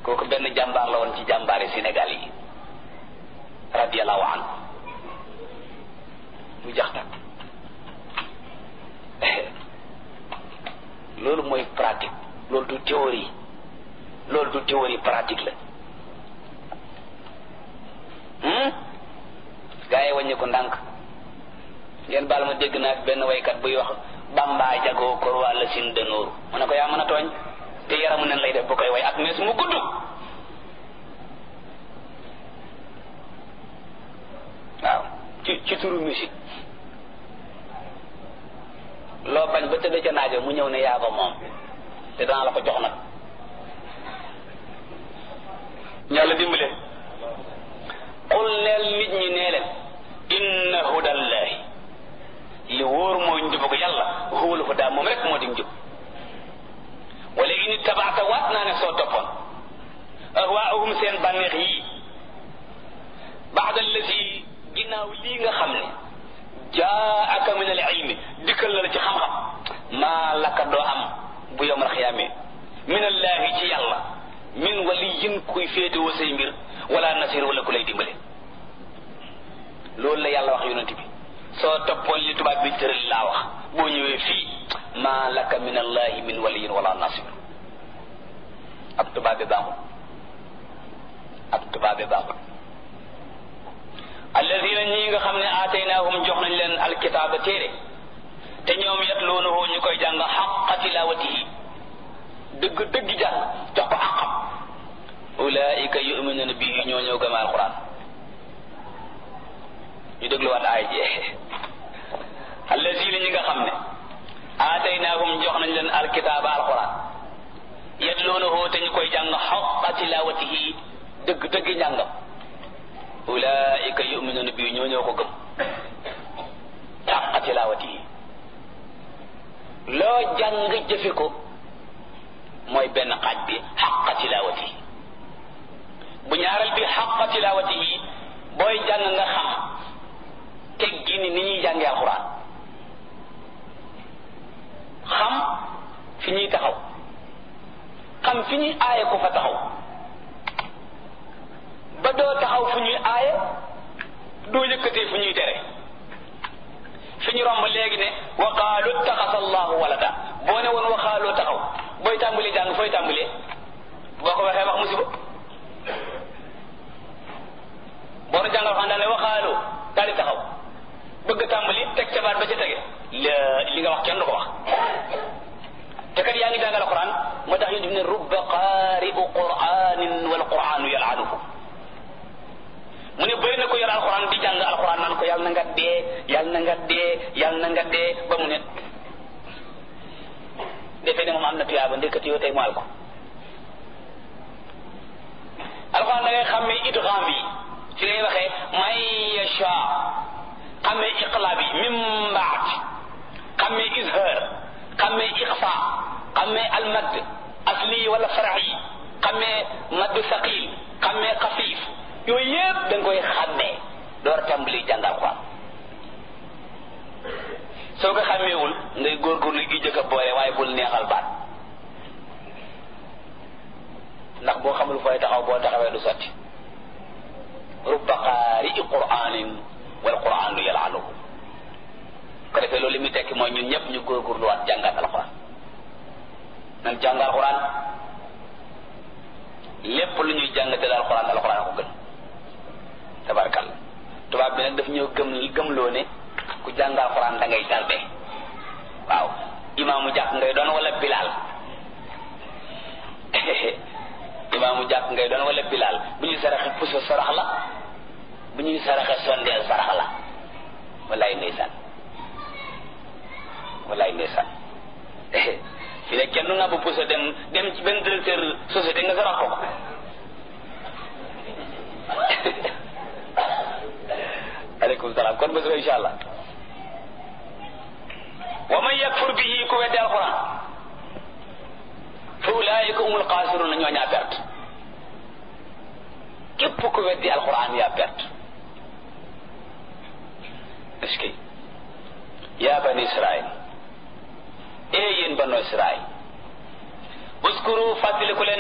kooku benn jàmbaar la woon ci jàmbaari Sénégal yi radiyallahu anhu mu jax tak loolu mooy pratique loolu du théorie loolu du théorie pratique la gaa yi wàññi ko ndànk ngeen baal ma dégg naa benn waykat buy wax bamba jagoo kor wàlla sin dënooru mu ne ko yaa mën a tooñ te yaramu nen lay def bu koy way ak mees mu gudd waaw ci ci turu musique loo bañ ba tëdd ca naajo mu ñëw ne yaa ko moom te danaa la ko jox nag yàlla dimbale qul neel nit ñi nee leen inna hudallahi li wóor mooy njubu ko yàlla huwal huda moom rek moo di njub wala ini tabaata waat naa ne soo toppoon ahwaahum seen bànneex yii baada allati ginnaaw lii nga xam ne jaaka min al ilmi dikkal na la ci xam-xam maa laka doo am bu yowmal xiyaamee min allahi ci yàlla min waliyin kuy féetewoo say mbir wala nasir wala ku lay dimbale loolu la yàlla wax yonent bi soo toppoon li tubaab bi tëral laa wax boo ñëwee fii maa laka min allahi min waliyin wala nasir ab tubaab bi baaxul ab tubaab bi baaxul alladina ñi nga xam ne aataynaahum jox nañ leen alkitaaba téere te ñoom yatluunahu ñu koy jàng xaqa tilawatihi dëgg dëgg jàng jox ko àqam ulaika yuminuna bihi ñoo ñëw gëm alquran ñu dégluwaat aay jee alladina ñi nga xam ne aataynaahum jox nañ leen alkitaaba alquran yatluunahu te ñu koy jàng xaqa tilawatihi dëgg dëgg njàngam ulaika yuminuna bi ñoo ñoo ko gëm xaqa tilawati yi loo jàng jëfe ko mooy benn xaaj bi xaqa tilawati yi bu ñaareel bi xaqa tilawati yi booy jàng nga xam teggi ni ni ñuy jàngee alxuraan xam fi ñuy taxaw xam fi ñuy aaye ko fa taxaw ba doo taxaw fu ñuy aaye doo yëkkatee fu ñuy tere fi ñu romb léegi ne waqaalu taxasa allahu walada boo ne woon waxaaloo taxaw booy tàmbalee jàng fooy tàmbalee boo ko waxee wax musiba boo nu jàngal xam daal ne waxaaloo daal di taxaw bëgg tàmbali teg ca baat ba ca tege la li nga wax kenn du ko wax te kat yaa ngi jàngal alquran moo tax yéen ne rubba qaari'u qur'anin wal qur'anu yal'anuhu mu ne bëri na ko yor alxuraan di jàng alxuraan naan ko yàlla na nga dee yàlla na nga dee yàlla na nga dee ba mu ne defee ne moom am na tuyaaba ndekati yoo tey mu al ko alxuraan da ngay xàmmee idgham bi ci lay waxee may yasha xàmmee iqlab bi min baat xàmmee izhar xàmmee iqfa xàmmee almad asli wala farax yi xàmmee madd saqil xàmmee xafiif yooyu yëpp da nga koy xàmmee door a tàmbali jàng alxuraan soo ko xàmmeewul ngay góorgóorlu gi jëkk a boole waaye bul neexal baat ndax boo xamul fooy taxaw boo taxawee du sotti rubba qaari'i qur'anin wal qur'anu yal'anuhu ko defee loolu li muy tekki mooy ñun ñëpp ñu góorgóorluwaat jàngat alxuraan nan jàng alxuraan lépp lu ñuy jàng te alxuraan alxuraan ko gën tabarkal tubaab bi nag daf ñëw gëm gëmloo ne ku jàng alxuraan da ngay tarde waaw imaamu jàkk ngay doon wala bilaal imaamu jàkk ngay doon wala bilaal bu ñuy saraxe puso sarax la bu ñuy saraxe sondeel sarax la wallaay ndeysaan wallaay ndeysaan fi ne kenn nga bu puso dem dem ci benn directeur société nga sarax ko ko aleykum salaam kon bés ba insha allah wa man yakfur bihi ku weddi alquran fa ulaayika humul xaasiruna ñoo ñaa perte képp ku weddi alquran yaa perte est-ce que yaa bani israil ee yéen banu israil uskuru fàttaliku leen